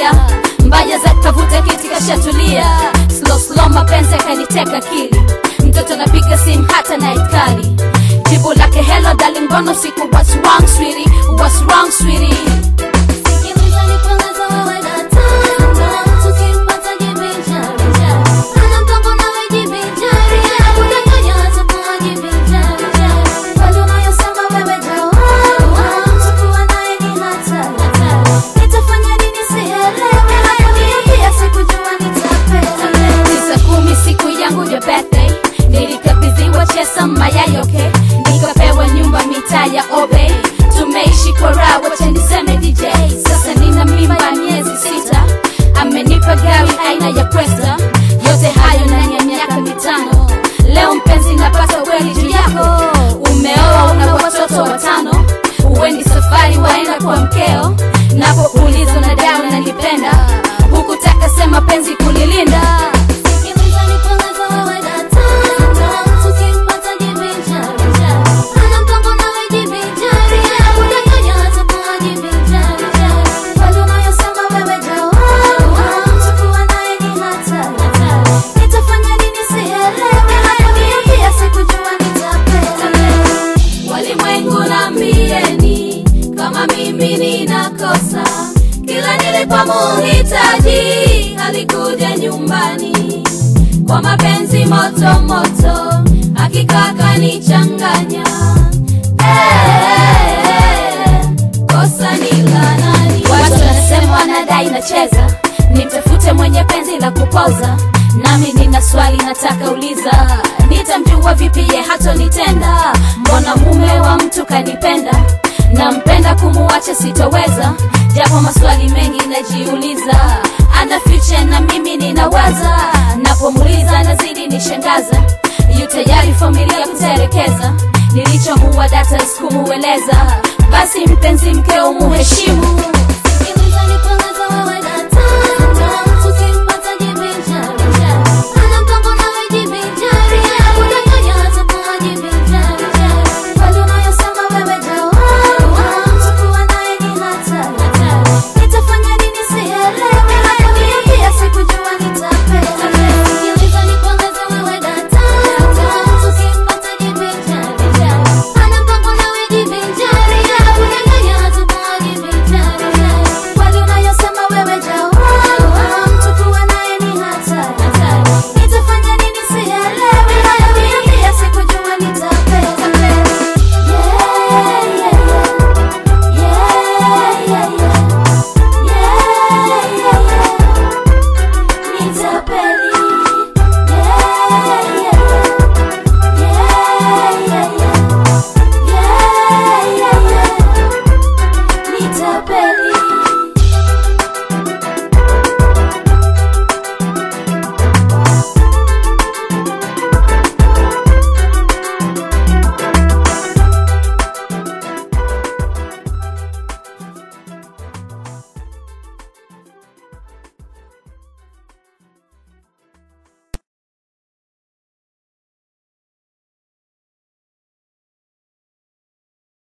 kulia mbaya za kavuta kiti kashatulia slow slow mapenzi yakaniteka akili mtoto napiga simu hata night kali jibu lake hello darling mbona siku what's wrong sweetie what's wrong sweetie Sikiliza nikueleze wewe nataka tukimpata jivinjari ana mpango nawe jivinjari anakudanganya atakuwa jivinjari kweli unayosema wewe jawabu takuwa naye ni hatari nitafanya nini sielewi hakuniambia sikujua nitapenda tisa kumi siku yangu ya birthday nilikabidhiwa chesa mayayoke nikapewa nyumba mitaa ya obe tumeishi kwa raha wacha niseme dj sasa nina mimba ya miezi sita amenipa gari aina ya kwesta yote hayo ndani ya miaka mitano leo mpenzi napata kweli juu yako umeoa una watoto watano uwendi safari waenda kwa mkeo napoulizwa na dawa nanipenda hukutaka sema penzi kulilinda Sikiliza nikueleze wewe nataka tukimpata jivinjari ana mpango nawe jivinjari anakudanganya atakuwa jivinjari kweli unayosema wewe jawabu takuwa naye ni hatari nitafanya nini sielewi hakuniambia sikujua nitapenda walimwengu nambieni kama mimi ninakosa kila nilipomuhitaji alikuja nyumbani kwa mapenzi moto moto hakika kanichanganya Eh, kosa ni la nani watu wanasema wanadai nacheza nimtafute mwenye penzi la kupoza nami nina swali nataka uliza nitamjua vipi ye hatonitenda mbona mume wa mtu kanipenda nampenda kumuacha sitoweza japo maswali mengi najiuliza ana future na mimi ninawaza napomuliza nazidi nishangaza yu tayari familia kuterekeza nilichomuwa data sikumueleza basi mpenzi mkeo muheshimu